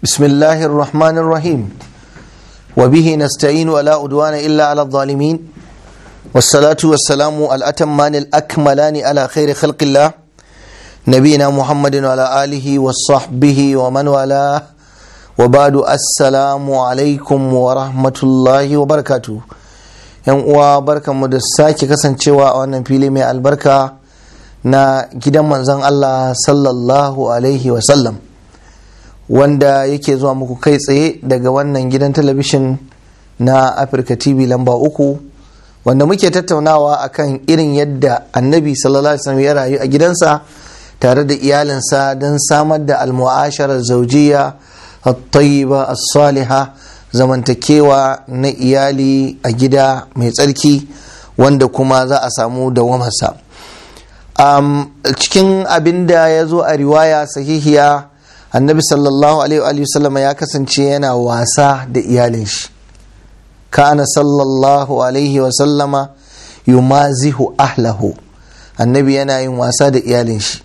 بسم الله الرحمن الرحيم وبه نستعين ولا أدوان إلا على الظالمين والصلاة والسلام الأتمان الأكملان على خير خلق الله نبينا محمد وعلى آله وصحبه ومن والاه وبعد السلام عليكم ورحمة الله وبركاته yan uwa barkanmu da sake kasancewa a wannan fili mai albarka na gidan manzon Allah sallallahu alaihi wasallam wanda yake zuwa muku kai tsaye daga wannan gidan talabishin na Afirka TV lamba uku wanda muke tattaunawa akan irin yadda annabi sallallahu alaihi wasallam ya rayu a gidansa tare da iyalinsa don samar da almu'asharar zaujiya at-tayyiba as-salihah zamantakewa na iyali a gida mai tsarki wanda kuma za a samu dawamarsa um, cikin abin da ya zo a riwaya sahihiya annabi sallallahu alaihi wasallama ya kasance yana wasa da iyalin shi kana sallallahu alaihi wasallama yumazihu ahlahu annabi yana yin wasa da iyalin shi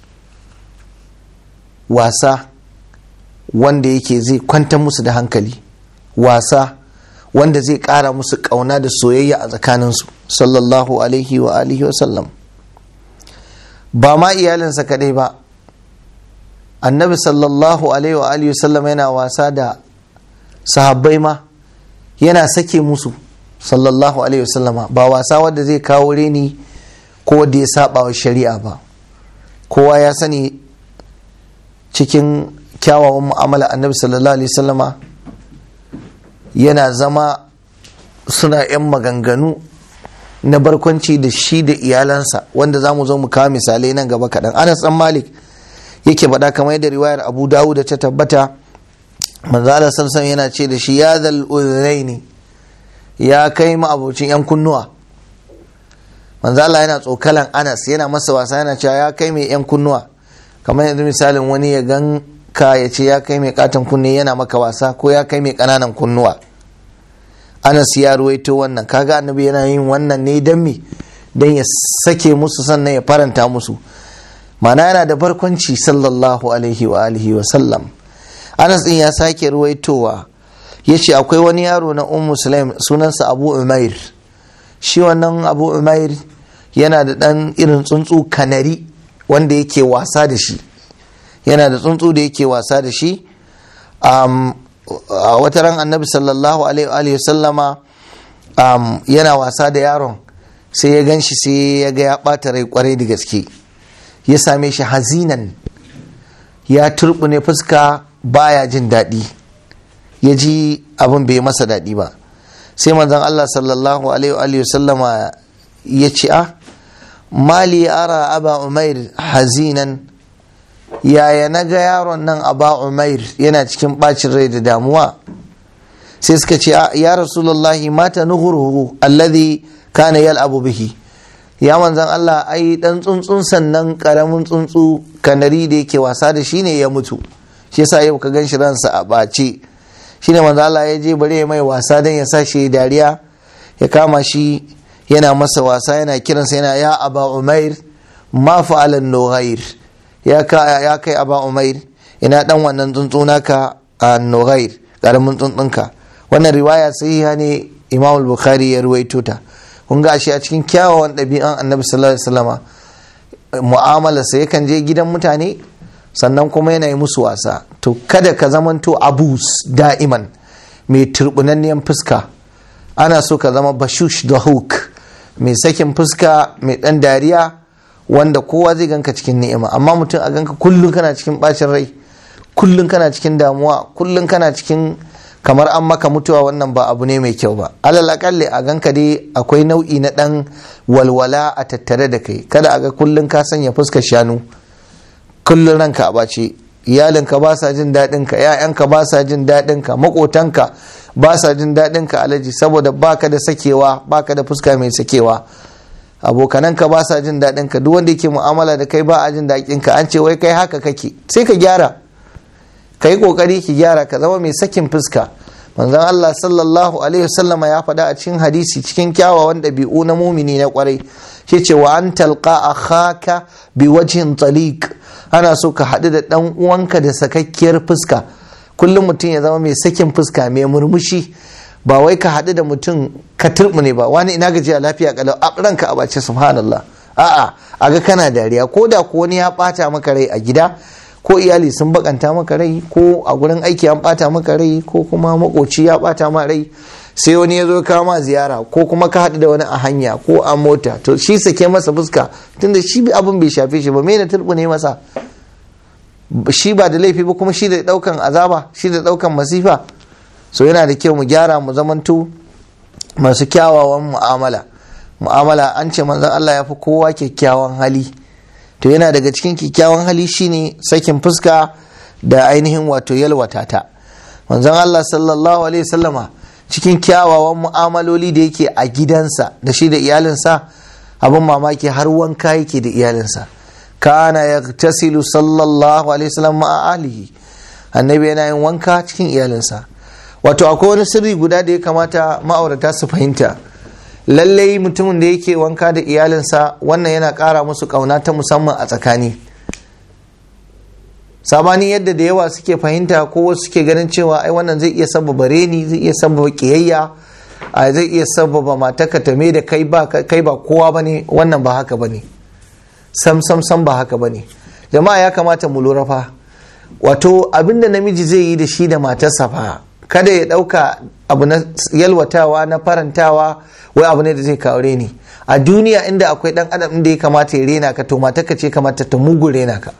wasa wanda yake zai kwantar musu da hankali wasa wanda zai kara musu kauna da soyayya a tsakaninsu sallallahu alaihi wa alihi wa sallam ba ma iyalinsa kadai ba annabi sallallahu alaihi wa alihi wa sallam yana wasa da sahabbai ma yana sake musu sallallahu alaihi wa sallama ba wasa wanda zai kawo reni ko da ya saba wa shari'a ba kowa ya sani cikin kyawawan mu'amala annabi sallallahu alaihi wa sallama yana zama suna 'yan maganganu na barkwanci da shi da iyalansa wanda za mu zo mu kawo misalai nan gaba kaɗan anas dan malik yake faɗa kamar yadda riwayar abu dawud da ta tabbata manzala samson yana ce da shi ya zal ne ya kai ma'abocin 'yan kunnuwa manzala yana tsokalan anas yana masa wasa yana cewa ya kai mai 'yan kunnuwa kamar yanzu misalin wani ya gan ka ya ce ya kai mai katon kunne yana maka wasa ko ya kai mai ƙananan kunnuwa anas ya ruwaito wannan kaga annabi yana yin wannan ne don me don ya sake musu sannan ya faranta musu mana yana da barkwanci sallallahu alaihi wa alihi wa sallam anas din ya sake ruwaitowa ya ce akwai wani yaro na ummu sulaim sunansa abu umair shi wannan abu umair yana da ɗan irin tsuntsu kanari wanda yake wasa da shi yana da tsuntsu da yake wasa da shi a wata ran annabi sallallahu alaihi wa sallama yana wasa da yaron sai ya gan shi sai ya ga ya ɓata rai kwarai da gaske ya same shi hazinan ya turbune fuska baya jin daɗi ya ji abin bai masa daɗi ba sai manzon Allah sallallahu alaihi wa sallama ya ce a mali ara aba umair hazinan yaya na ga yaron nan aba umair yana cikin bacin rai da damuwa sai suka ce ya rasulullahi mata nuhuruhu alladhi kana yal'abu bihi ya manzan Allah ai dan tsuntsun sannan karamin tsuntsu kanari da yake wasa da shi ne ya mutu shi yasa yau ka ganshi ransa a bace shine manzan Allah ya je bare mai wasa dan ya sa shi dariya ya kama shi yana masa wasa yana kiransa yana ya aba umair ma fa'alan nughair ya kai aba umair ina dan wannan tsuntsu naka a nughair karamin tsuntsunka wannan riwaya sahiha ne imam bukhari ya ruwaito ta kun ga shi a cikin kyawawan ɗabi'an annabi sallallahu alaihi wasallama mu'amala sai yakan je gidan mutane sannan kuma yana yi musu wasa to kada ka zamanto abus da'iman mai turbunanniyan fuska ana so ka zama bashush da hook mai sakin fuska mai ɗan dariya wanda kowa zai ganka cikin ni'ima amma mutum a ganka kullum kana cikin bacin rai kullum kana cikin damuwa kullum kana cikin kamar an maka mutuwa wannan ba abu ne mai kyau ba alal akalli a ganka dai akwai nau'i na dan walwala a tattare da kai kada a ga kullum ka sanya fuskar shanu kullum ranka a bace iyalinka ba sa jin daɗin ka ƴaƴanka ba sa jin daɗin ka makotanka ba sa jin daɗin ka alaji saboda baka da sakewa baka da fuska mai sakewa abokananka ba sa jin daɗin ka duk wanda yake mu'amala da kai ba a jin daɗin ka an ce wai kai haka kake sai ka gyara ka yi kokari ki gyara ka zama mai sakin fuska manzon Allah sallallahu alaihi wasallama ya faɗa a cikin hadisi cikin kyawawan ɗabi'u na mumini na kwarai shi ce wa an talqa akhaka bi wajhin taliq ana so ka haɗu da ɗan uwanka da sakakkiyar fuska kullum mutum ya zama mai sakin fuska mai murmushi ba wai ka haɗu da mutum ka ne ba wani ina gaji a lafiya kalau a ranka a bace subhanallah a'a a ga kana dariya ko da ko wani ya ɓata maka rai a gida ko iyali sun bakanta maka rai ko a gurin aiki an ɓata maka rai ko kuma makoci ya ɓata ma rai sai wani ya zo kama ziyara ko kuma ka haɗu da wani a hanya ko a mota to shi sake masa fuska tunda shi abin bai shafe shi ba me na ne masa shi ba da laifi ba kuma shi da ɗaukan azaba shi da ɗaukan masifa so yana da kyau mu gyara mu zamanto masu kyawawan mu'amala mu'amala an ce manzon Allah ya fi kowa kyakkyawan hali to yana daga cikin kyakkyawan hali shine sakin fuska da ainihin wato yalwata ta manzon Allah sallallahu alaihi wasallama cikin kyawawan mu'amaloli da yake a gidansa da shi da iyalinsa abin mamaki har wanka yake da iyalinsa kana yagtasilu sallallahu alaihi wasallam ma'a alihi annabi yana yin wanka cikin iyalinsa wato akwai wani sirri guda da ya kamata ma'aurata su fahimta lallai mutumin da yake wanka da iyalinsa wannan yana ƙara musu ƙauna ta musamman a tsakani sabanin yadda da yawa suke fahimta ko wasu suke ganin cewa ai wannan zai iya sababa reni zai iya sababa kiyayya a zai iya sababa mataka ta da kai ba kai ba kowa bane wannan ba haka bane sam sam sam ba haka bane jama'a ya kamata mu lura fa wato abinda namiji zai yi da shi da matarsa fa kada ya dauka abu na yalwatawa na farantawa wai abu ne da zai kawo reni a duniya inda akwai dan adam inda ya kamata ya rena ka to matarka ce kamata ta mugu rena ka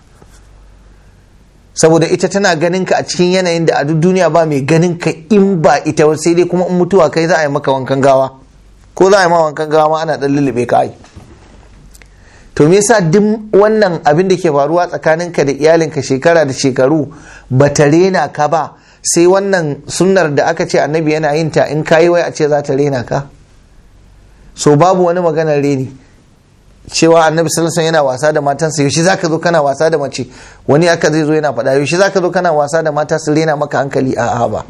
saboda ita tana ganin ka a cikin yanayin da a duk duniya ba mai ganin ka in ba ita sai dai kuma in mutuwa kai za a yi maka wankan gawa ko za a yi ma wankan gawa ma ana dan lullube ka ai to me yasa duk wannan abin da ke faruwa tsakanin ka da iyalinka shekara da shekaru ba ta rena ka ba sai wannan sunnar da aka ce annabi yana yin ta in kayi wai a ce za ta rena ka so babu wani maganar reni cewa annabi sallallahu yana wasa da matansa yaushe zaka zo kana wasa da mace wani aka zai zo yana faɗa yaushe zaka zo kana wasa da mata su rena maka hankali a ba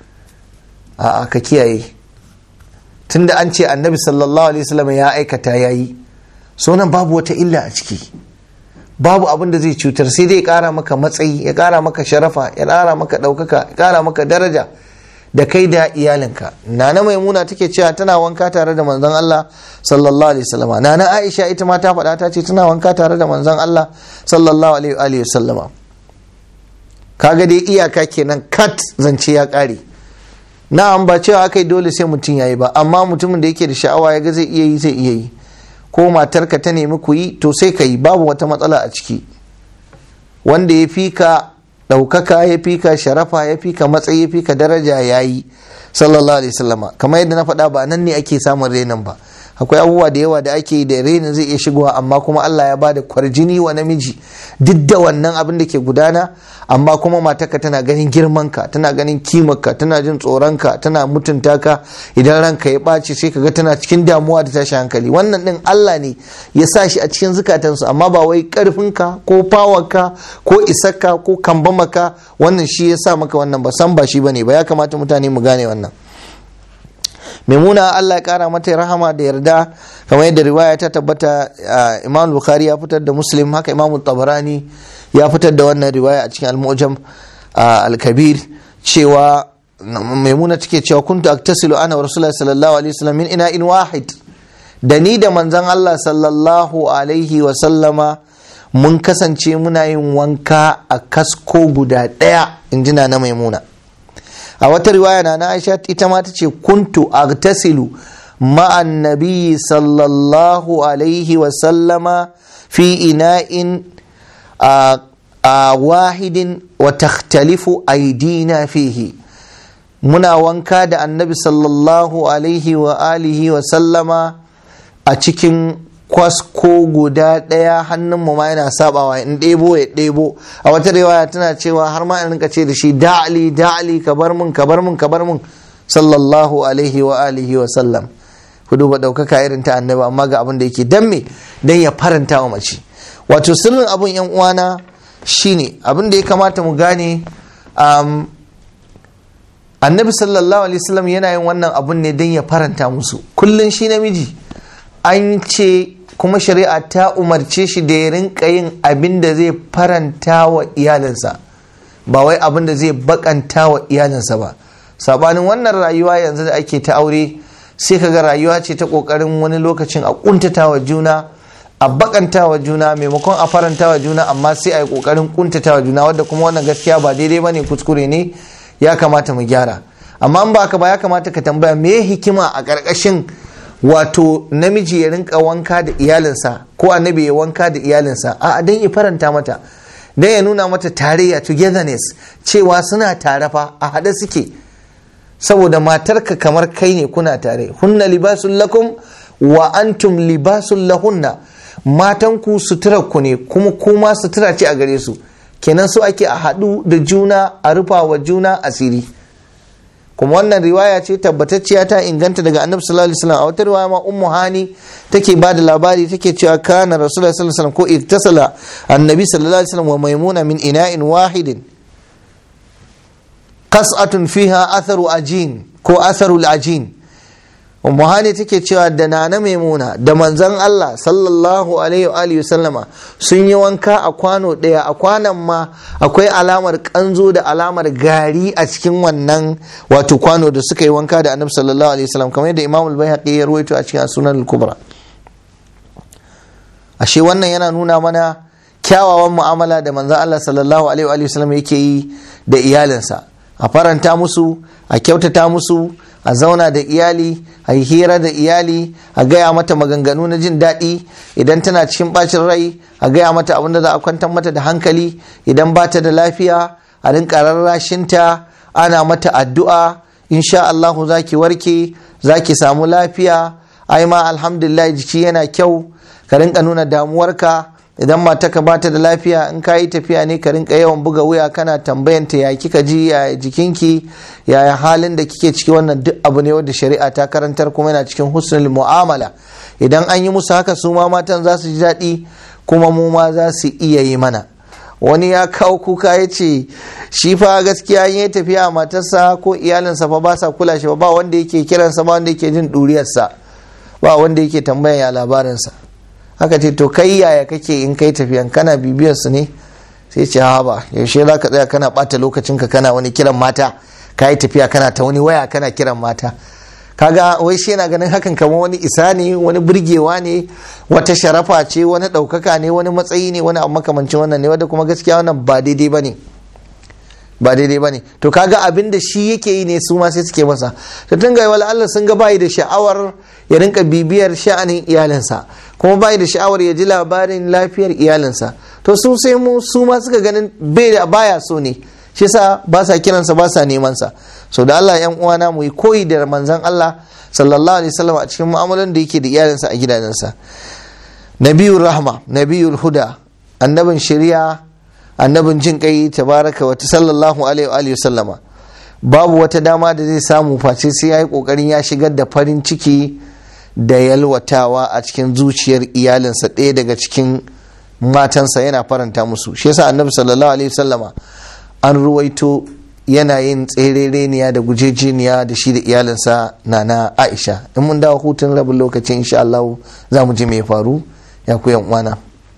a ka kiyaye tunda an ce annabi sallallahu alaihi wasallam ya aikata yayi so nan babu wata illa a ciki babu abin da zai cutar sai dai ya kara maka matsayi ya kara maka sharafa ya kara maka ɗaukaka ya kara maka daraja da kai da iyalinka nana maimuna take cewa tana wanka tare da manzon Allah sallallahu alaihi wasallama nana Aisha ita ma ta faɗa ta ce tana wanka tare da manzon Allah sallallahu alaihi wasallama kaga dai iyaka kenan kat zance ya ƙare na'am ba cewa akai dole sai mutum yayi ba amma mutumin da yake da sha'awa ya ga zai iya yi zai iya yi ko matarka ta nemi ku yi to sai ka yi babu wata matsala a ciki wanda ya fi ka ɗaukaka ya fi ka sharafa ya fi ka matsayi ya fi ka daraja ya yi sallallahu alaihi wasallama kamar yadda na faɗa ba nan ne ake samun renin ba akwai abubuwa da yawa da ake yi da renin zai iya shigowa amma kuma Allah ya bada kwarjini wa namiji duk da wannan abin da ke gudana amma kuma matarka tana ganin girmanka tana ganin kimarka tana jin tsoronka tana mutunta ka idan ranka ya ɓaci sai kaga tana cikin damuwa da tashi hankali wannan din Allah ne ya sa shi a cikin zukatansu amma ba wai karfinka ko fawarka ko isarka ko kambamaka wannan shi ya sa maka wannan ba san ba shi bane ba ya kamata mutane mu gane wannan maimuna Allah ya kara mata rahama da yarda kamar yadda riwaya ta tabbata imam bukhari ya fitar da muslim haka imam tabarani ya fitar da wannan riwaya a cikin al-mu'jam al-kabir cewa maimuna take cewa kuntu aktasilu ana wa rasulullahi sallallahu alaihi wasallam min ina'in wahid da ni da manzon Allah sallallahu alaihi wa sallama mun kasance muna yin wanka a kasko guda ɗaya in ji na maimuna a wata riwaya na Aisha ita ma ta ce kuntu agtasilu ma'an nabi sallallahu alaihi wa sallama fi ina'in a wahidin wa takhtalifu aidina fihi muna wanka da annabi sallallahu alaihi wa alihi wa sallama a cikin kwasko guda ɗaya hannunmu ma yana sabawa in ɗebo ya ɗebo a wata riwaya tana cewa har ma in rinka ce da shi da'ali da'ali ka bar mun ka bar mun ka bar mun sallallahu alaihi wa alihi wa sallam ku duba ɗaukaka irin ta annabi amma ga abin da yake dan me dan ya faranta wa mace wato sirrin abun yan uwana shine abin da ya kamata mu gane um, annabi sallallahu alaihi wasallam yana yin wannan abun ne dan ya faranta musu kullun shi namiji an ce kuma shari'a ta umarce shi da ya rinka yin abin da zai faranta wa iyalinsa ba wai abin da zai bakanta wa iyalinsa ba sabanin wannan rayuwa yanzu da ake ta aure sai kaga rayuwa ce ta kokarin wani lokacin a kuntata wa juna a bakanta wa juna maimakon a faranta wa juna amma sai a yi kokarin kuntata wa juna wadda kuma wannan gaskiya ba daidai ba ne kuskure ne ya kamata mu gyara amma in ba ka ba ya kamata ka tambaya me hikima a ƙarƙashin wato namiji ya rinka wanka da iyalinsa ko annabi ya wanka da iyalinsa a dan ya faranta mata dan ya nuna mata tarayya togetherness cewa suna tare fa a haɗe suke saboda matarka kamar kai ne kuna tare hunna libasun lakum wa antum libasun lahunna matanku suturar ku ne kuma kuma sutura ce a gare su kenan so ake a haɗu da juna a rufa wa juna asiri kuma wannan riwaya ce tabbatacciya ta inganta daga annabi sallallahu alaihi wasallam a wata riwaya ma ummu hani take ba da labari take cewa kana rasulullahi sallallahu alaihi wasallam ko iktasala annabi sallallahu alaihi wasallam wa maimuna min ina'in wahidin qas'atun fiha atharu ajin ko atharu ajin ummu hani take cewa da nana maimuna da manzon Allah sallallahu alaihi wa alihi sallama sun yi wanka a kwano daya a kwanan ma akwai alamar kanzo da alamar gari a cikin wannan wato kwano da suka yi wanka da annabi sallallahu alaihi wasallam kamar yadda imam al-baihaqi ya rawaito a cikin sunan al-kubra ashe wannan yana nuna mana kyawawan mu'amala da manzon Allah sallallahu alaihi wa alihi sallam yake yi da iyalinsa a faranta musu a kyautata musu a zauna da iyali a yi hira da iyali a gaya mata maganganu na jin daɗi idan tana cikin ɓacin rai a gaya mata abin da za a kwantar mata da hankali idan ba ta da lafiya a rinka rarrashinta ana mata addu'a insha Allahu za ki warke za ki samu lafiya ai ma alhamdulillah jiki yana kyau ka rinka nuna damuwarka idan mataka ba ta da lafiya in ka yi tafiya ne ka rinka yawan buga wuya kana tambayanta ya kika ji ya jikinki ya halin da kike ciki wannan duk abu ne wanda shari'a ta karantar kuma yana cikin husnul mu'amala idan an yi musu haka su ma matan za su ji daɗi kuma mu ma za su iya yi mana wani ya kawo kuka ya ce shi fa gaskiya yi tafiya matarsa ko iyalinsa fa ba sa kula shi ba wanda yake kiransa ba wanda yake jin ɗuriyarsa ba wanda yake tambayan ya labarinsa haka ce to kai yaya kake in kai tafiyan kana bibiyar su ne sai ce ha ba yaushe za ka tsaya kana bata lokacinka kana wani kiran mata ka yi tafiya kana ta wani waya kana kiran mata kaga wai shi yana ganin hakan kamar wani isa ne wani burgewa ne wata sharafa ce wani ɗaukaka ne wani matsayi ne wani abu makamancin wannan ne wanda kuma gaskiya wannan ba daidai ba ne ba daidai ba ne to kaga abin da shi yake yi ne su ma sai suke masa to tun ga wala Allah sun ga bayi da sha'awar ya rinka bibiyar sha'anin iyalinsa kuma bayi da sha'awar ya ji labarin lafiyar iyalinsa to su sai mu su ma suka ganin bai da baya so ne shi yasa ba sa kiransa ba sa neman sa so da Allah yan uwana mu yi koyi da manzon Allah sallallahu alaihi wasallam a cikin mu'amalan da yake da iyalinsa a gidajensa nabiyur rahma nabiyul huda annabin shari'a annabin jin kai tabaraka wa sallallahu alaihi wa sallama babu wata dama da zai samu face sai yayi kokarin ya shigar da farin ciki da yalwatawa a cikin zuciyar iyalinsa ɗaya daga cikin matansa yana faranta musu shi yasa annabi sallallahu alaihi wasallama an ruwaito yana yin tserereniya da gujejeniya da shi da iyalinsa na na aisha in mun dawo hutun rabin lokacin insha Allah za mu ji me faru ya ku yan uwana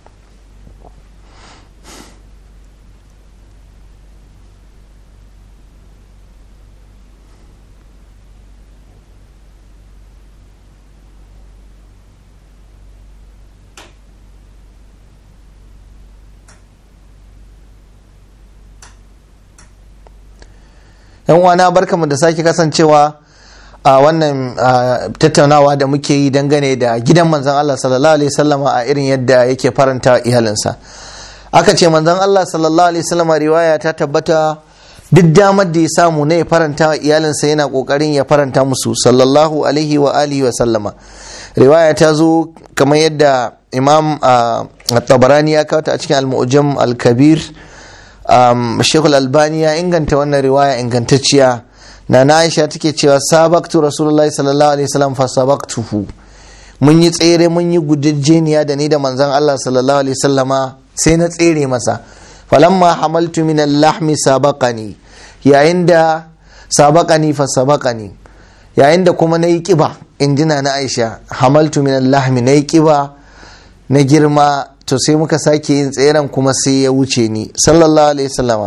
yan uwana barkamu da sake kasancewa a wannan tattaunawa da muke yi dangane da gidan manzon Allah sallallahu alaihi wasallama a irin yadda yake faranta iyalinsa aka ce manzon Allah sallallahu alaihi wasallama riwaya ta tabbata duk damar da ya samu na ya faranta wa iyalinsa yana kokarin ya faranta musu sallallahu alaihi wa alihi wa sallama riwaya ta zo kamar yadda imam tabarani ya kawo ta a cikin al-mu'jam al-kabir um, shekul albani ya inganta wannan riwaya ingantacciya na na aisha take cewa sabaktu rasulullahi sallallahu alaihi wasallam fa sabaktuhu mun yi tsere mun yi gudajjeniya da ni da manzon Allah sallallahu alaihi wasallama sai na tsere masa falamma hamaltu min al-lahmi sabaqani yayin da sabaqani fa sabaqani yayin da kuma nayi kiba injina na Aisha hamaltu min al-lahmi nayi kiba na girma to sai muka sake yin tseren kuma sai ya wuce ni sallallahu alaihi wasallama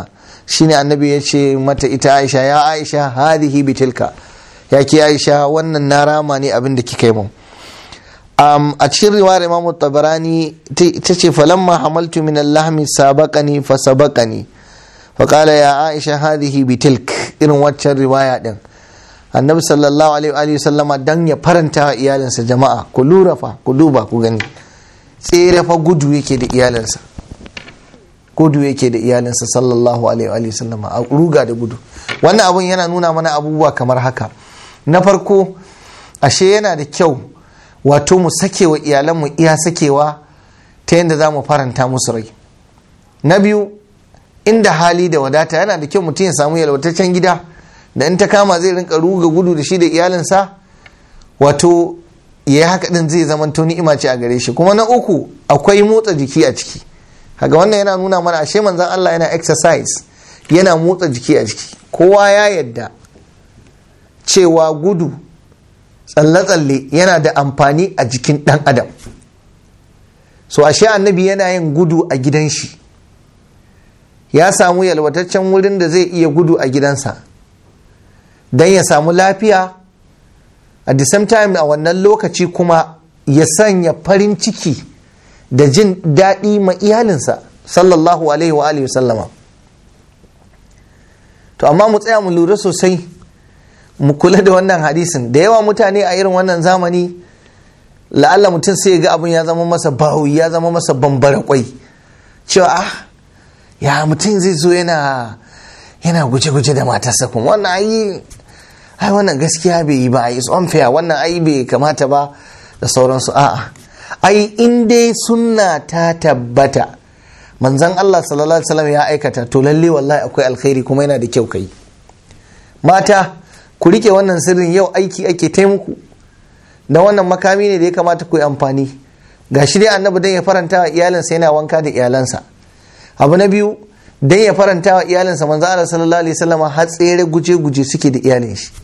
shine annabi ya ce mata ita aisha ya aisha hadihi bitilka ya ke aisha wannan na rama ne abin da kika yi mun um, a cikin riwayar imamu tabarani ta ce falamma hamaltu min allahmi sabaqani fa sabaqani fa qala ya aisha hadihi bitilk irin waccan riwaya din annabi sallallahu alaihi wa sallama dan ya faranta wa iyalinsa jama'a ku lura fa ku duba ku gani tsere fa gudu yake da iyalinsa gudu yake da iyalinsa sallallahu alaihi wa sallama a ruga da gudu wannan abun yana nuna mana abubuwa kamar haka na farko ashe yana da kyau wato mu sakewa iyalanmu iya sakewa ta yadda za mu faranta musu rai na biyu inda hali da wadata yana da kyau mutum ya samu yalwataccen gida da in ta kama zai rinka ruga gudu da shi da iyalinsa wato ya yi haka din zai zama to ni'ima ce a gare shi kuma na uku akwai motsa jiki a ciki kaga wannan yana nuna mana ashe manzon Allah yana exercise yana motsa jiki a jiki kowa ya yadda cewa gudu tsalle-tsalle yana da amfani a jikin ɗan adam so ashe annabi yana yin gudu a gidan shi ya samu yalwataccen wurin da zai iya gudu a gidansa don ya samu lafiya at the same time a wannan lokaci kuma ya sanya farin ciki da jin daɗi ma iyalinsa sallallahu alaihi wa alihi sallama to amma mu tsaya mu lura sosai mu kula da wannan hadisin da yawa mutane a irin wannan zamani la'alla mutum sai ga abin ya zama masa bahu ya zama masa bambara kwai cewa ah ya mutum zai zo yana yana guje-guje da matarsa kuma wannan ayi ai wannan gaskiya bai yi ba is unfair wannan ai bai kamata ba da sauransu a'a ai in dai sunna ta tabbata manzon Allah sallallahu alaihi wasallam ya aikata to lalle wallahi akwai alkhairi kuma yana da kyau kai mata ku rike wannan sirrin yau aiki ake taimuku na wannan makami ne da ya kamata ku yi amfani ga shi dai annabi dan ya faranta wa iyalinsa yana wanka da iyalansa abu na biyu dan ya faranta wa iyalinsa manzo Allah sallallahu alaihi wasallam har tsere guje guje suke da iyalin shi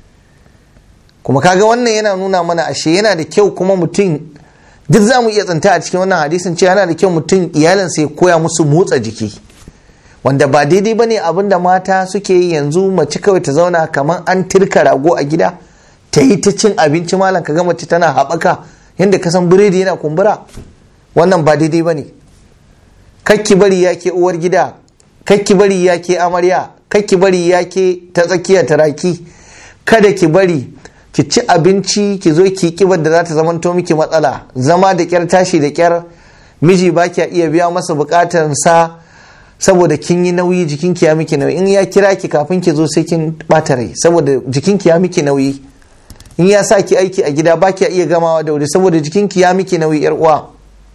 kuma kaga wannan yana nuna mana ashe yana da kyau kuma mutum duk za mu iya tsanta a cikin wannan hadisin cewa yana da kyau mutum iyalinsa ya koya musu motsa jiki wanda ba daidai ba ne abin da mata suke yi yanzu mace kawai ta zauna kamar an tirka rago a gida ta yi ta cin abinci malam ka ga mace tana haɓaka yadda ka san biredi yana kumbura wannan ba daidai ba ne kakki bari ya ke uwar gida kakki bari ya ke amarya kakki bari ya ke ta tsakiya taraki kada ki bari ki ci abinci ki zo ki kibar da za ta zamanto miki matsala zama da kyar tashi da kyar miji ba ki iya biya masa bukatar sa saboda kin yi nauyi jikinki ya miki nauyi in ya kira ki kafin ki zo sai kin bata rai saboda jikinki ya miki nauyi in ya sa ki aiki a gida ba ki iya gamawa da wuri saboda jikinki ya miki nauyi yar uwa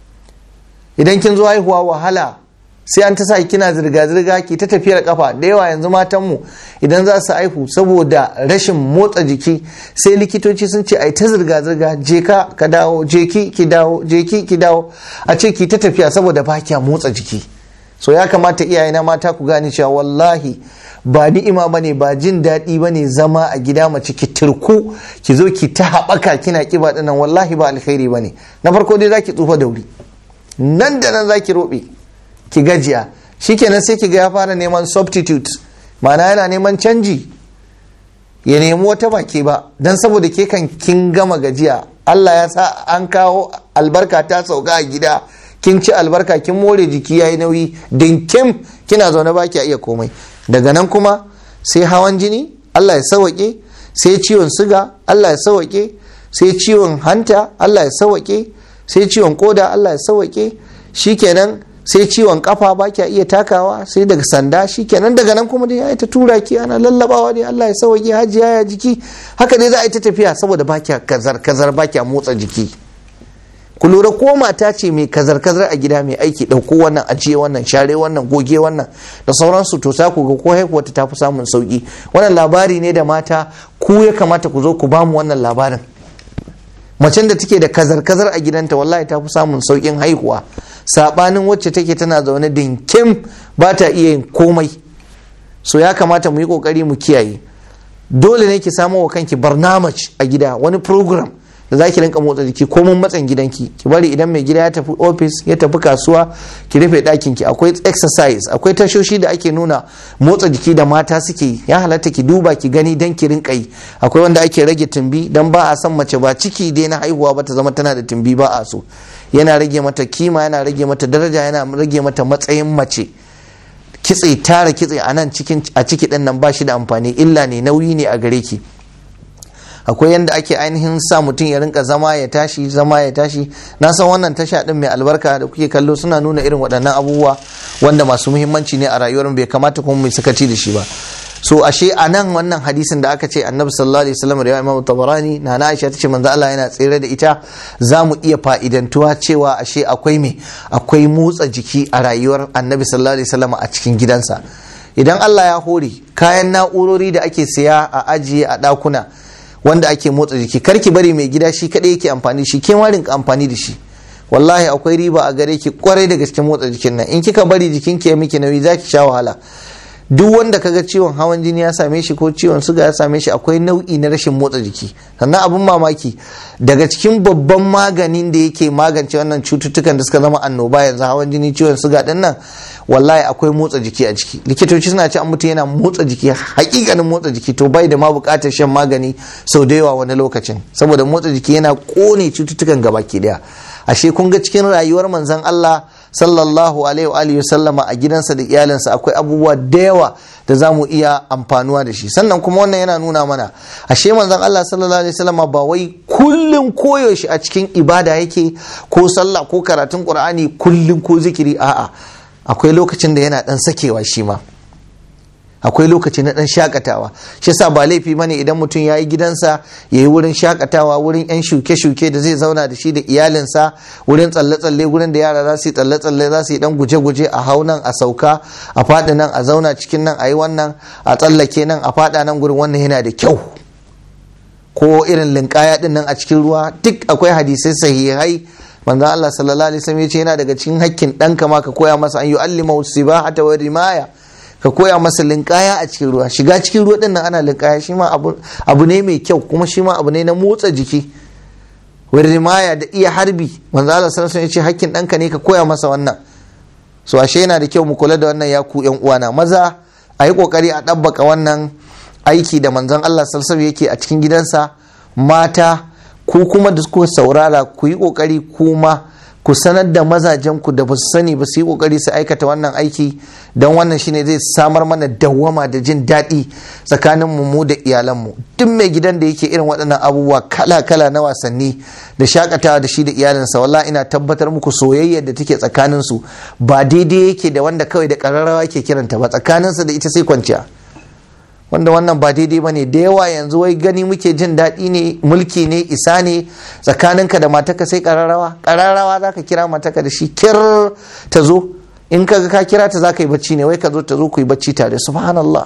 idan kin zo haihuwa wahala sai an ta sa kina zirga-zirga ki ta tafiyar kafa da yawa yanzu matanmu idan za su haihu saboda rashin motsa jiki sai likitoci sun ce ai ta zirga-zirga je ka ka dawo je ki ki dawo je ki ki dawo a ce ki ta tafiya saboda ba kya motsa jiki so ya kamata iyaye na mata ku gane cewa wallahi ba ni'ima bane ba jin daɗi bane zama a gida mace ki turku ki zo ki ta haɓaka kina kiba dinnan wallahi ba alkhairi bane na farko dai zaki tsufa da wuri nan da nan zaki roɓe ki gajiya shikenan sai ki ga ya fara neman substitute ma'ana yana neman canji ya nemi wata baki ba don saboda ke kan kin gama gajiya Allah ya sa an kawo albarka ta sauka a gida kin ci albarka kin more jiki yayi nauyi dinkim kina zaune ba ki iya komai daga nan kuma sai hawan jini Allah ya sawake sai ciwon siga Allah ya sawake sai ciwon hanta Allah ya sawake sai ciwon koda Allah ya sawake shikenan sai ciwon kafa ba kya iya takawa sai daga sanda shikenan daga nan kuma dai ya ta tura ki ana lallabawa dai Allah ya sauke hajiya ya jiki haka dai za a yi ta tafiya saboda ba kya kazar kazar ba kya motsa jiki ku lura ko mata ce mai kazar kazar a gida mai aiki ɗauko wannan ajiye wannan share wannan goge wannan da sauransu to sa ku ga ko haihuwa ta fi samun sauki wannan labari ne da mata ku ya kamata ku zo ku bamu wannan labarin macen da take da kazar kazar a gidanta wallahi ta fi samun saukin haihuwa sabanin wacce take tana zaune dinkim ba ta iya yin komai so ya kamata mu yi kokari mu kiyaye dole ne ki samo wa kanki barnamaj a gida wani program da za ki rinka motsa jiki ko mun matsan gidanki ki bari idan mai gida ya tafi ofis ya tafi kasuwa ki rufe ɗakin ki akwai exercise akwai tashoshi da ake nuna motsa jiki da mata suke yi ya halatta ki duba ki gani dan ki rinka yi akwai wanda ake rage tumbi dan ba a san mace ba ciki dai na haihuwa ba ta zama tana da tumbi ba a so yana rage mata kima yana rage mata daraja yana rage mata matsayin mace kitse tara kitse a nan cikin a ciki din nan ba shi da amfani illa ne nauyi ne a gare ki akwai yadda ake ainihin sa mutum ya rinka zama ya tashi zama ya tashi na san wannan tasha din mai albarka da kuke kallo suna nuna irin waɗannan abubuwa wanda masu muhimmanci ne a rayuwar bai kamata kuma mai sakaci da shi ba so ashe a nan wannan hadisin da aka ce annabi sallallahu alaihi wasallam da imam tabarani na na aisha tace manzo Allah yana tsere da ita za mu iya fa'idantuwa cewa ashe akwai me akwai motsa jiki a rayuwar annabi sallallahu alaihi wasallam a cikin gidansa idan Allah ya hore kayan na'urori da ake siya a ajiye a ɗakuna wanda ake motsa jiki karki bari mai gida shi kadai yake amfani shi ke rinka amfani da shi wallahi akwai riba a gare ki kwarai da gaske motsa jikin nan in kika bari jikin ki ya miki nauyi zaki sha wahala duk wanda kaga ciwon hawan jini ya same shi ko ciwon suga ya same shi akwai nau'i na rashin motsa jiki sannan abun mamaki daga cikin babban maganin da yake magance wannan cututtukan da suka zama annoba yanzu hawan jini ciwon suga din nan wallahi akwai motsa jiki a ciki likitoci suna ce an mutum yana motsa jiki hakikanin motsa jiki to bai da ma bukatar shan magani sau da yawa wani lokacin saboda motsa jiki yana kone cututtukan gabaki daya ashe kun ga cikin rayuwar manzon Allah sallallahu alaihi wa alihi sallama a gidansa da iyalinsa akwai abubuwa da yawa da za mu iya amfanuwa da shi sannan kuma wannan yana nuna mana ashe manzon Allah sallallahu alaihi wasallama ba wai kullum koyaushe a cikin ibada yake ko sallah ko karatun qur'ani kullum ko zikiri a'a akwai lokacin da yana dan sakewa shi ma akwai lokaci na dan shakatawa shi yasa ba laifi bane idan mutum ya yi gidansa ya yi wurin shakatawa wurin yan shuke-shuke da zai zauna da shi da iyalinsa wurin tsalle-tsalle wurin da yara za su yi tsalle-tsalle za su yi dan guje-guje a hau nan a sauka a faɗi nan a zauna cikin nan a yi wannan a tsallake nan a faɗa nan gurin wannan yana da kyau ko irin linkaya din nan a cikin ruwa duk akwai hadisai sahihai manzo Allah sallallahu alaihi wasallam yace yana daga cikin hakkin ɗanka ma ka koya masa an yu'allima sibahata wa rimaya ka koya masa linkaya a cikin ruwa shiga cikin ruwa din nan ana linkaya shi ma abu ne mai kyau kuma shi ma abu ne na motsa jiki wa rimaya da iya harbi manzo Allah sallallahu alaihi wasallam yace hakkin ɗanka ne ka koya masa wannan so ashe yana da kyau mu kula da wannan ya ku yan uwana maza a yi kokari a ɗabbaka wannan aiki da manzon Allah sallallahu alaihi yake a cikin gidansa mata ku kuma da kuka saurara ku yi kokari kuma ku sanar da mazajen ku da ba su sani ba su yi kokari su aikata wannan aiki don wannan shine zai samar mana dawwama da jin daɗi tsakanin mu mu da iyalanmu duk mai gidan da yake irin waɗannan abubuwa kala-kala na wasanni da shakatawa da shi da iyalinsa wallahi ina tabbatar muku soyayyar da take tsakanin su ba daidai yake da wanda kawai da ƙararrawa ke kiranta ba tsakaninsa da ita sai kwanciya wanda wannan ba daidai ba ne da yawa yanzu wai gani muke jin daɗi ne mulki ne isa ne tsakaninka da mataka sai ƙararrawa ƙararrawa za ka kira mataka da shi kir ta zo in ka ka kira ta za ka yi bacci ne wai ka zo ta zo ku yi bacci tare subhanallah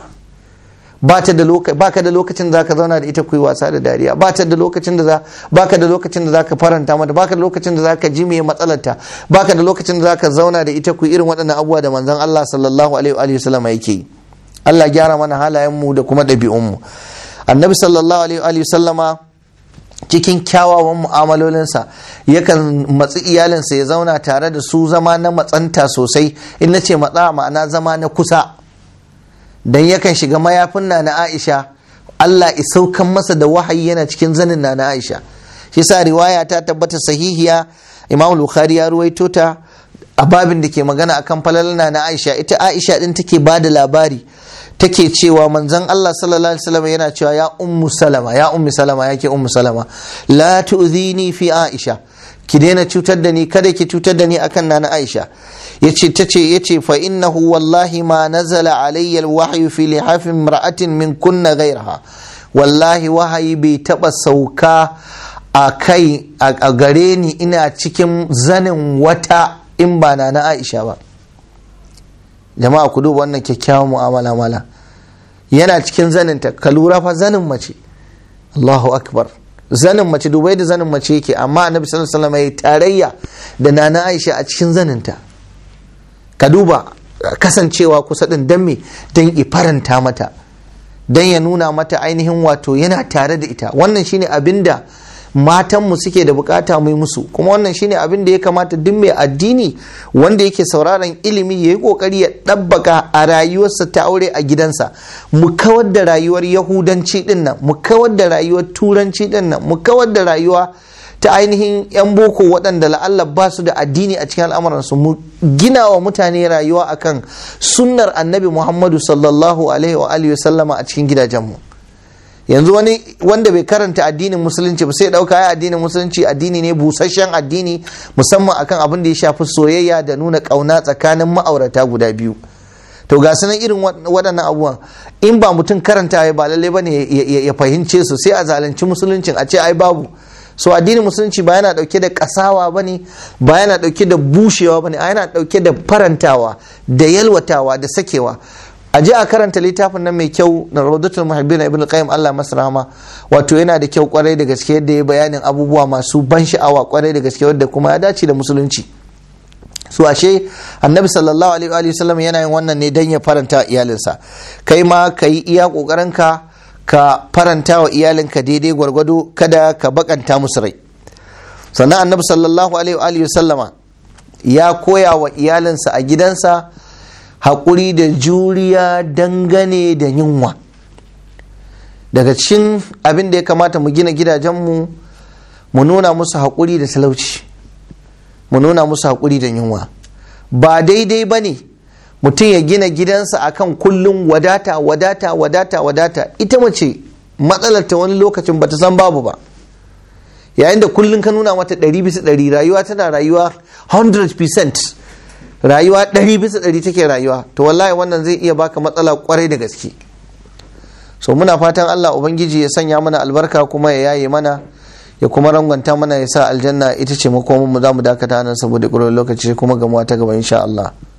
ba ta da baka da lokacin da zaka zauna da ita ku yi wasa da dariya ba ta da lokacin da za baka da lokacin da zaka faranta mata baka da lokacin da zaka ji me matsalarta baka da lokacin da zaka zauna da ita ku yi irin waɗannan abubuwa da manzon Allah sallallahu alaihi wa sallam yake yi Allah gyara mana halayenmu da kuma ɗabi'unmu annabi sallallahu alaihi sallama cikin kyawawan mu'amalolinsa yakan matsi iyalinsa ya zauna tare da su zama na matsanta sosai in na ce matsa ma'ana zama na kusa dan yakan shiga mayafin na na aisha Allah isaukan masa da wahayi yana cikin zanin na na aisha shi sa riwaya ta tabbata sahihiya imam bukhari ya ruwaito ta a babin da ke magana akan falalana na aisha ita aisha din take ba da labari take cewa manzon Allah sallallahu alaihi wasallam yana cewa ya ummu salama ya ummu salama yake ummu salama la tu'zini fi aisha ki daina cutar da ni kada ki cutar da ni akan nana aisha yace tace yace fa innahu wallahi ma nazala alayya alwahyu fi lihafin imra'atin min kunna ghayraha wallahi wahayi bai taba sauka a kai a gare ni ina cikin zanin wata in ba na na aisha ba jama'a ku duba wannan kyakkyawan mu'amala mala yana cikin zaninta ka lura fa zanin mace Allahu akbar zanin mace dubai da zanin mace yake amma annabi sallallahu alaihi wasallam ya tarayya da nana Aisha a cikin zaninta ka duba kasancewa kusa din dan me dan faranta mata dan ya nuna mata ainihin wato yana tare da ita wannan shine abinda matanmu suke da bukata mu yi musu kuma wannan shine abin da ya kamata duk mai addini wanda yake sauraron ilimi ya yi kokari ya ɗabbaka a rayuwarsa ta aure a gidansa mu kawar da rayuwar yahudanci din nan mu kawar da rayuwar turanci din nan mu kawar da rayuwa ta ainihin 'yan boko waɗanda la'alla ba su da addini a cikin al'amuransu mu gina wa mutane rayuwa akan sunnar annabi muhammadu sallallahu alaihi wa alihi sallama a cikin gidajenmu yanzu wani wanda bai karanta addinin musulunci ba sai ɗauka ya addinin musulunci addini ne busasshen addini musamman akan abin da ya shafi soyayya da nuna ƙauna tsakanin ma'aurata guda biyu to ga sunan irin waɗannan abubuwan in ba mutum karanta ya ba lallai ba ne ya fahimce su sai a zalunci musuluncin a ce ai babu so addinin musulunci ba yana dauke da kasawa bane ba yana dauke da bushewa bane a yana dauke da farantawa da yalwatawa da sakewa a je a karanta littafin nan mai kyau na rawdatul muhibbin ibn qayyim Allah masrama wato yana da kyau kwarai da gaske yadda ya bayanin abubuwa masu ban sha'awa kwarai da gaske wadda kuma ya dace da musulunci su ashe annabi sallallahu alaihi wa sallam yana yin wannan ne dan ya faranta iyalinsa kai ma kai iya kokarin ka ka faranta wa iyalinka daidai gwargwado kada ka bakanta musu rai sannan annabi sallallahu alaihi wa sallama ya koya wa iyalinsa a gidansa haƙuri da juriya dangane da yunwa daga cikin abin da ya kamata mu gina gidajenmu mu nuna musu haƙuri da talauci mu nuna musu haƙuri da yunwa ba daidai ba ne mutum ya gina gidansa akan kullum wadata wadata wadata wadata ita mace matsalar ta wani lokacin bata san babu ba yayin da kullum ka nuna mata ɗari bisa ɗari rayuwa tana rayuwa 100% rayuwa ɗari bisa ɗari take rayuwa to wallahi wannan zai iya baka matsala kwarai da gaske so muna fatan Allah ubangiji ya sanya mana albarka kuma ya yaye mana ya kuma rangwanta mana ya sa aljanna ita ce makomin mu za mu dakata nan saboda ƙurar lokaci kuma gamuwa ta gaba insha Allah